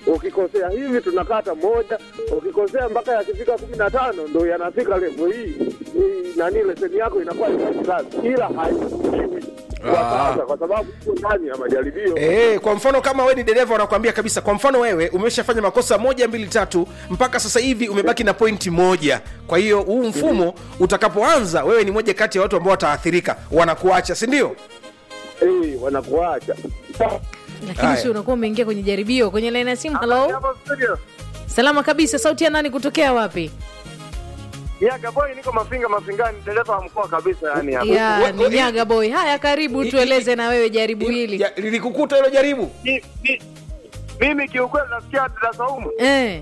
ukikosea hivi tunakata moja, ukikosea mpaka yakifika kumi na tano ndo yanafika levo hii hii, nani leseni yako inakuwa ifanye kazi, ila hairuhusiwi kwa Ah. sasa, kwa sababu iko ndani ya majaribio. Eh, kwa mfano kama wewe ni dereva wanakuambia kabisa, kwa mfano wewe umeshafanya makosa moja mbili tatu, mpaka sasa hivi umebaki na pointi moja. Kwa hiyo huu mfumo utakapoanza, wewe ni moja kati ya watu ambao wataathirika, wanakuacha, si ndio? Eh, wanakuacha lakini Haya. si unakuwa umeingia kwenye jaribio kwenye laini ya simu halo salama kabisa sauti ya nani kutokea wapi Yaga boy, niko Mafinga Mafingani, dereva wa mkoa kabisa yani hapa. ya we- ni we- nyaga boy haya karibu I- tueleze na wewe jaribu hili Ya, lilikukuta hilo jaribu? Mi- mi- Mimi kiukweli nasikia dada Saumu, eh.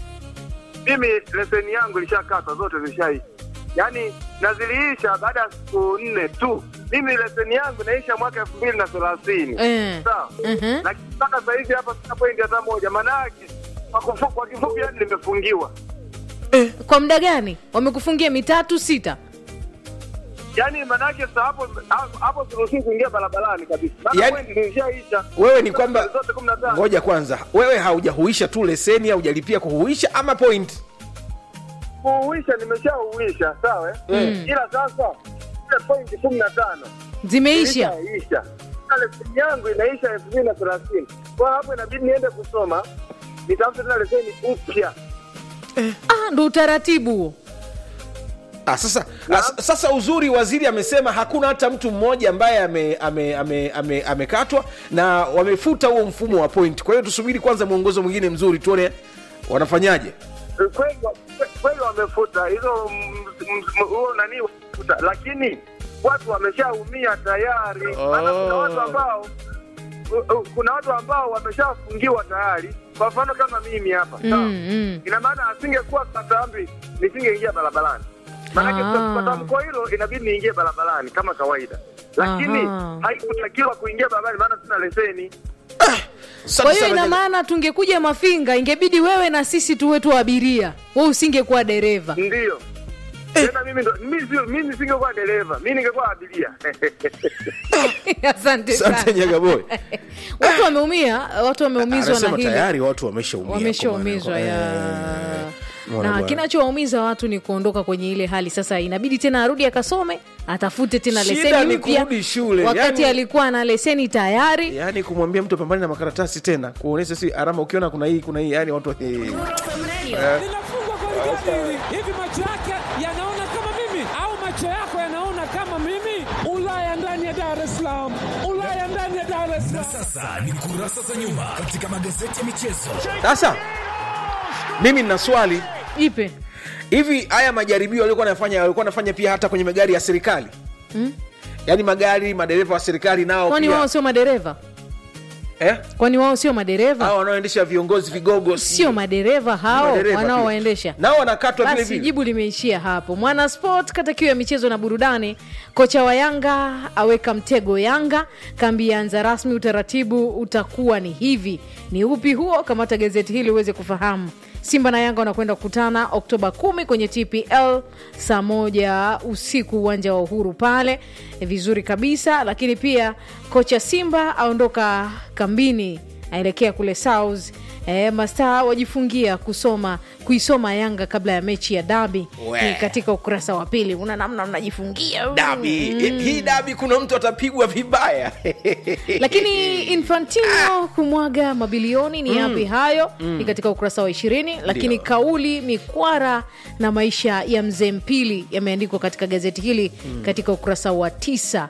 mimi leseni yangu ilishakatwa zote zishaisha, yaani naziliisha baada ya siku nne tu. Mimi leseni yangu inaisha mwaka elfu mbili na thelathini Eh. sawa, Mhm. lakini mpaka sasa hivi hapa sina pointi hata moja. Maana yake kwa kufu- kwa kifupi, yani nimefungiwa, kwa muda gani wamekufungia mitatu sita yaani maana yake sasa hapo hapo siruhusiwi kuingia barabarani kabisa, maana Yaani- pointi zilishaisha. Wewe ni kwamba zote kumi na tano ngoja kwanza, wewe haujahuisha tu leseni, haujalipia kuhuisha ama point? kuuisha nimeshauisha sawa eh? ila sasa ile pointi kumi na tano zimeisha ilishaisha Na leseni yangu inaisha elfu mbili na thelathini kwa hapo inabidi niende kusoma nitafute tena leseni upya ah, ndo utaratibu huo Ah, sasa, ah, s- sasa uzuri waziri amesema hakuna hata mtu mmoja ambaye amekatwa ame, ame, ame, amekatwa na wamefuta huo mfumo wa point. Kwa hiyo tusubiri kwanza mwongozo mwingine mzuri tuone wanafanyaje. kweli kweli wamefuta hizo mm, mm, huo nani wamefuta lakini watu wameshaumia tayari maana kuna watu ambao u- u- kuna watu ambao wameshafungiwa tayari kwa mfano kama mimi hapa sawa mm, mm. ina maana asingekuwa katambi nisingeingia barabarani maanake Ah. kwa tamko hilo inabidi niingie barabarani kama kawaida lakini Aha. haikutakiwa kuingia barabarani maana sina leseni Asante kwa hiyo sana ina Jaga- maana tungekuja mafinga ingebidi wewe na sisi tuwe tu abiria we usingekuwa dereva ndiyo tena mimi ndo mimi sio mimi singekuwa dereva mimi ningekuwa abiria asante Asante sana Nyagaboy. watu wameumia watu wameumizwa na Anasema hili tayari watu wameshaumia. wameshaumizwa kwa maana- ya Eh, Mbona na bwana? kinachowaumiza watu ni kuondoka kwenye ile hali sasa inabidi tena arudi akasome atafute tena Shida leseni ni mpya kurudi shule, wakati yani- alikuwa na leseni tayari yaani kumwambia mtu apambane na makaratasi tena kuonyesha si alama ukiona kuna hii kuna hii yani watu eh. linafungwa goli gani hili? Hivi macho yake yanaona kama mimi au macho yako yanaona kama mimi? Ulaya ndani ya Dar es Salaam, Ulaya ndani ya Dar es Salaam. Sasa ni kurasa za nyuma katika magazeti ya michezo. Sasa mimi nina swali ipe hivi, haya majaribio walikuwa wanafanya walikuwa wanafanya pia hata kwenye magari ya serikali Hmm? yaani magari madereva wa serikali nao kwani pia wao sio madereva eh? kwani wao sio madereva hao wanaoendesha viongozi vigogo sio madereva hao madereva pia. wanaowaendesha nao wanakatwa vile basi vile jibu limeishia hapo mwana sport kata kiu ya michezo na burudani kocha wa yanga aweka mtego yanga kambi yaanza rasmi utaratibu utakuwa ni hivi ni upi huo kamata gazeti hili uweze kufahamu simba na yanga wanakwenda kukutana oktoba 1 kwenye tpl saa moja usiku uwanja wa uhuru pale vizuri kabisa lakini pia kocha simba aondoka kambini aelekea kule south E, mastaa wajifungia kusoma kuisoma yanga kabla ya mechi ya dabi We. Ni katika ukurasa wa pili una namna mnajifungia dabi hii dabi kuna mtu atapigwa vibaya lakini infantino kumwaga mabilioni ni yapi hayo ni katika ukurasa wa ishirini lakini Ndio. kauli mikwara na maisha ya mzee mpili yameandikwa katika gazeti hili katika ukurasa wa tisa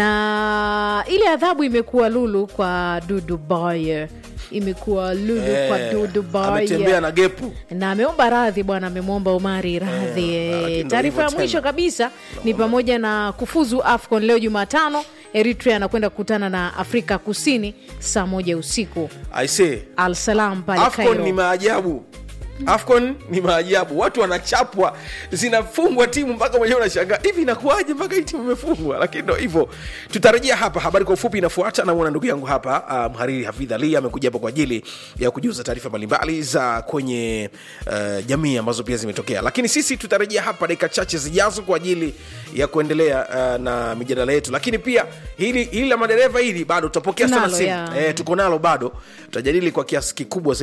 na ile adhabu imekuwa lulu kwa dudu Bayer. imekuwa lulu kwa Eh, dudu Bayer. ametembea na gepu na ameomba radhi bwana amemwomba omari radhi Eh, eh, lakini ndo taarifa ya hivyo mwisho tena. kabisa ni pamoja na kufuzu afcon leo jumatano eritrea anakwenda kukutana na afrika kusini saa moja usiku i say al salam pale afcon Cairo. ni maajabu afcon ni maajabu watu wanachapwa zinafungwa timu mpaka mwenyewe unashangaa hivi inakuwaje mpaka hii timu imefungwa lakini ndo hivyo tutarejea hapa habari kwa ufupi inafuata namwona ndugu yangu hapa uh, mhariri hafidh ali amekuja hapa kwa ajili ya kujuza taarifa mbalimbali za kwenye uh, jamii ambazo pia zimetokea lakini sisi tutarejea hapa dakika chache zijazo kwa ajili ya kuendelea uh, na mijadala yetu lakini pia hili hili la madereva hili bado tutapokea sana Tunalo, simu ya. eh, tuko nalo bado tutajadili kwa kiasi kikubwa zaidi